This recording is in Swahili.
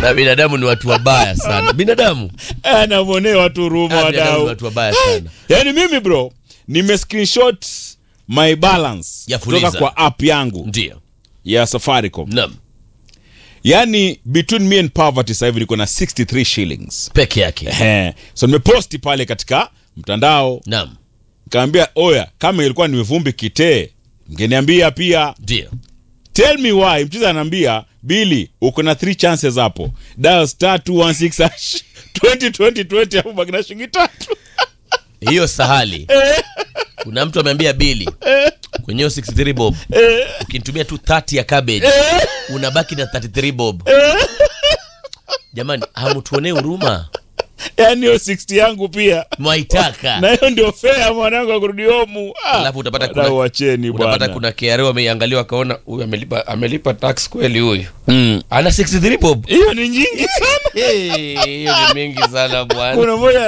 na binadamu ni watu wabaya sana binadamu anamwonea watu huruma Ah, binadamu ni wadau watu wabaya sana yaani mimi bro nime screenshot my balance Ya kutoka Fuliza. kwa app yangu ndio ya safaricom naam yaani between me and poverty sasa hivi niko na 63 shillings peke yake Ehe. so nimeposti pale katika mtandao naam kaambia oya kama ilikuwa ni vumbi kitee mngeniambia pia ndio tell me why mchiza anaambia bili uko na three chances hapo dial star 216 hash 20 20 20 hapo baki na shilingi tatu hiyo sahali kuna mtu ameambia bili kwenye hiyo 63 bob ukinitumia tu 30 ya cabbage unabaki na 33 bob jamani hamutuonee huruma yaani hiyo 60 yangu pia mwaitaka na hiyo ndio fea mwanangu akurudi homu Ah, alafu utapata wadau kuna, wacheni utapata bwana kuna KRA wameiangalia wakaona huyu amelipa amelipa tax kweli huyu Mm. ana 63 bob hiyo ni nyingi sana Eh, hiyo ni mingi sana bwana kuna moja